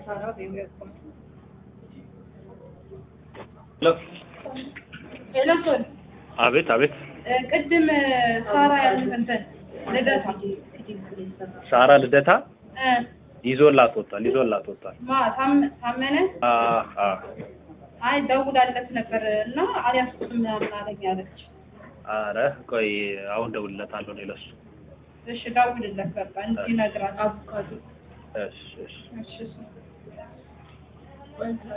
ሳራ በይወቁም ሄሎ ኤለሶን አቤት አቤት ቅድም ሳራ ያሉት እንትን ልደታ ሳራ ልደታ እ ይዞላት ወጣል ይዞላት ወጣል ማ ታም- ታመነ አ አ አይ ደውላለት ነበር እና አልያዝኩትም ምናምን አለኝ አለች። አረ ቆይ አሁን ደውልለታለሁ ነው ለሱ እሺ ደውልለት በቃ እንዲነግራት አቮካዶ እሺ እሺ እሺ እሺ